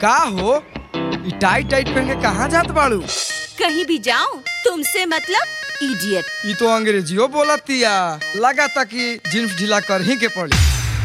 का हो ई टाइट टाइट पहन के कहाँ जात बाड़ू कहीं भी जाऊं तुमसे मतलब इडियट ई तो अंग्रेजियो बोलतिया लगा था कि जींस ढीला कर ही के पड़ी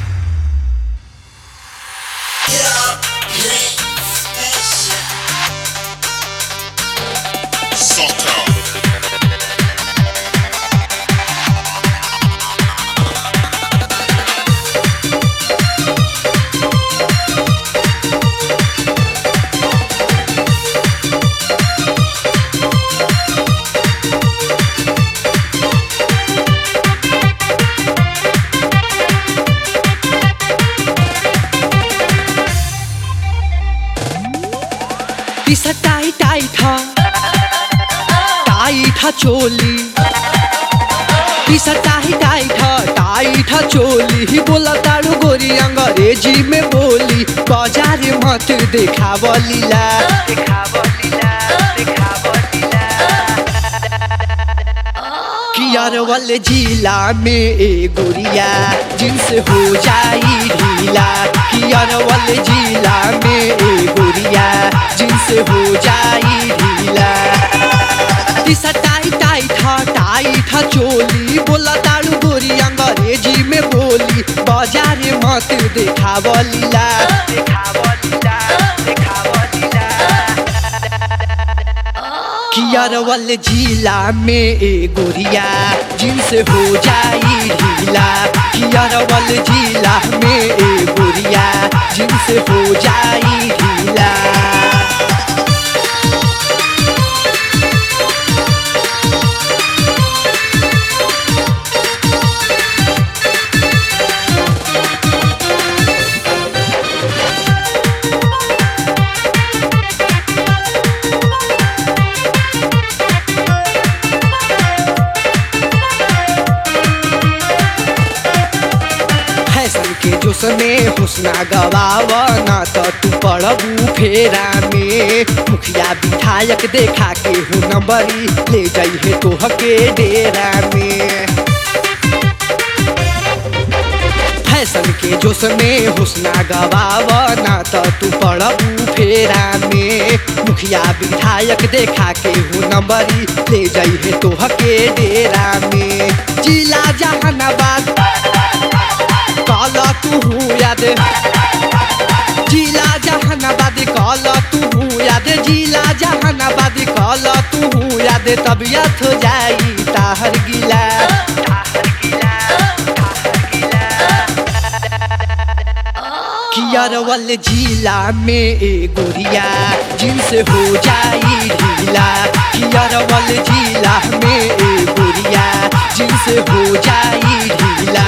पिसा टाई टाई था टाई था चोली पिसा टाई टाई था टाई था चोली ही बोला तारू गोरी अंग्रेजी में बोली बाजार मत देखाव लीला कियार वाले जिला में ए गोरिया जिनसे हो जाई ढीला कियार वाले जिला में ए गोरिया जिनसे हो जाई ढीला दिशा टाई टाई था टाई था चोली बोला तारू गोरी अंग्रेजी में बोली बाजार मत देखाव लीला देखाव लीला देखाव लीला कियार वाले जिला में ए गोरिया जिनसे हो जाई ढीला कियार वाले जिला में ए गोरिया जिनसे हो जाई ढीला फैशन के जोश में हुस्ना गवावा ना तो तू पड़बू फेरा में मुखिया विधायक देखा के हो नंबरी ले जाइए तोह के डेरा में फैशन के जोश में हुस्ना गवावा ना तो तू पड़बू फेरा में मुखिया विधायक देखा के हो नंबरी ले जाइए तोह के डेरा में जिला जहानाबाद काला तू याद जिला जहानाबाद काला तू याद जिला जहानाबाद काला तू याद तबियत हो जाई ताहर गिला कियार वाले जिला में ए गोरिया जिनसे हो जाई ढीला कियार वाले जिला में ए गोरिया जिनसे हो जाई ढीला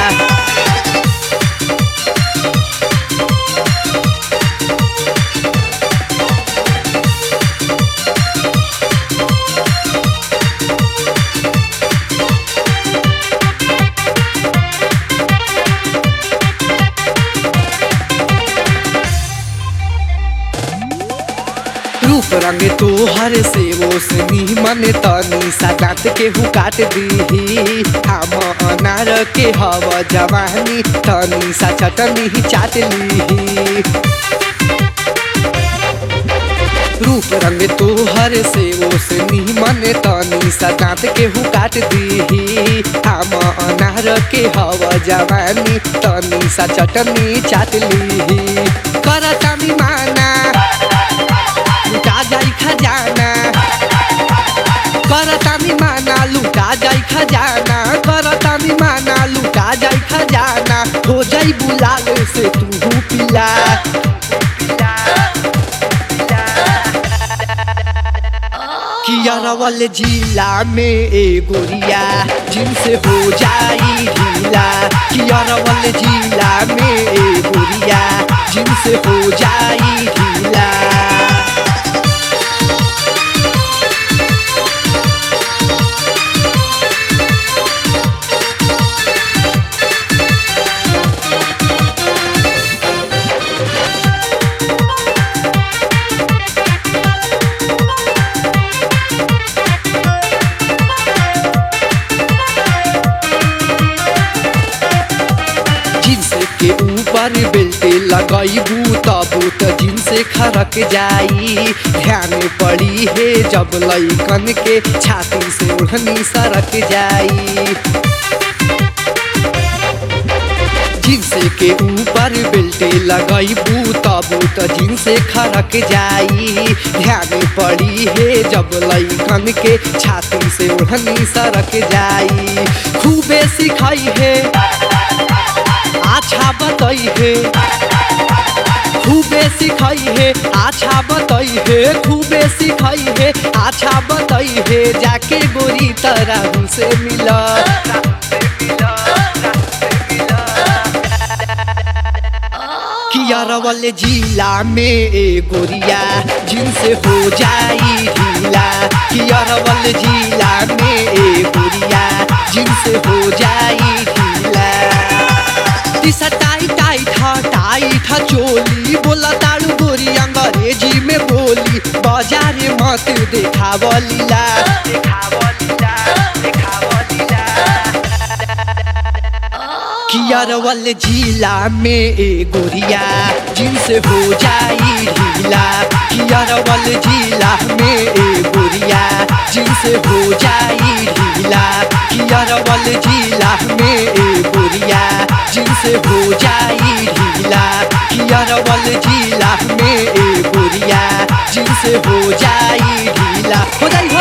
रूप रंग तोहर से वो से निमन तनी सदात के हु काट दीही हम अनार के हव जवानी तनी सा चटनी ही चाट लीही रूप रंग तोहर से वो से निमन तनी सदात के हु काट दीही हम अनार के हव जवानी तनी सा चटनी चाट लीही करता माना लुटा जाई खजाना करतानी माना लुटा जाई खजाना करतानी माना लुटा जाई खजाना हो जाई बुलाल से तू पिला कियारा वाले जिला में ए गोरिया जिनसे हो जाई ढीला कियारा वाले जिला में ए गोरिया जिनसे हो जाई ढीला जींस के ऊपर बेल्ट लगैबू तब त जिनसे खरक जाई ध्यान पड़ी है जब लैकन के छाती से ओढ़नी सरक जाई जिनसे के ऊपर बेल्टे लगैबू तब त जिनसे खरक जाई ध्यान पड़ी है जब लैकन के छाती से ओढ़नी सरक जाई खूबे सिखाई है अच्छा बताई है खूबे सिखाई है अच्छा बताई है खूबे सिखाई है अच्छा बताई है जाके गोरी तरह से मिला कियारवल जिला में ए गोरिया जिनसे हो जाई ढीला कियारवल जिला में ए गोरिया जिनसे हो जाई ढीला दिशा टाई टाई था टाई था चोली बोला ताड़ू गोरी अंग्रेजी में बोली बाजार मत देखावलीला देखावलीला देखावलीला कियारवल जिला में ए गोरिया जिनसे हो जाई ढीला कियारवल जिला में ए गोरिया जिनसे हो जाई ढीला कियारवल जिला में ए गोरिया जिनसे हो जाई ढीला कियारवल जिला में ए गोरिया जिनसे हो जाई ढीला हो जाई